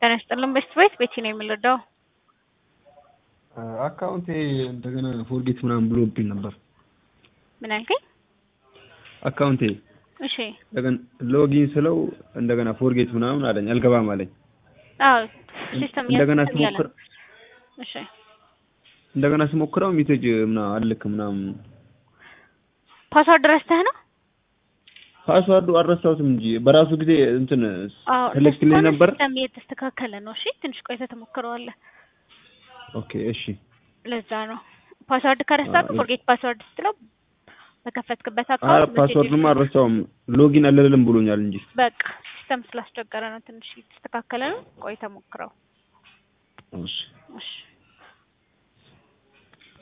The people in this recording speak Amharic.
ጤና ይስጥልን ቤስት ቤት ቤቲ ነው የምንረዳው። አካውንቴ እንደገና ፎርጌት ምናምን ብሎብኝ ነበር። ምን አልከኝ? አካውንቴ እሺ እንደገና ሎጊን ስለው እንደገና ፎርጌት ምናምን አለኝ፣ አልገባም አለኝ። አዎ ሲስተም እንደገና እያለ ስሞክር እሺ እንደገና ስሞክረው ሜሴጅ ምናምን አልክ ምናምን ፓስዋርድ ረስተህ ነው? ፓስዋርዱ አልረሳሁትም እንጂ በራሱ ጊዜ እንትን አዎ ተልክልኝ እንደሱ ነበር። ሲስተም እየተስተካከለ ነው። እሺ ትንሽ ቆይተህ ትሞክረዋለህ። ኦኬ እሺ ለዛ ነው ፓስዋርድ ከረሳህ አዎ። ፎርጌት ፓስዋርድ ስትለው በከፈትክበት አ አካውንት ፓስዋርዱማ አልረሳውም ሎጊን አልልም ብሎኛል እንጂ በቃ ሲስተም ስላስቸገረ ነው። ትንሽ እየተስተካከለ ነው። ቆይተህ ሞክረው። እሺ እሺ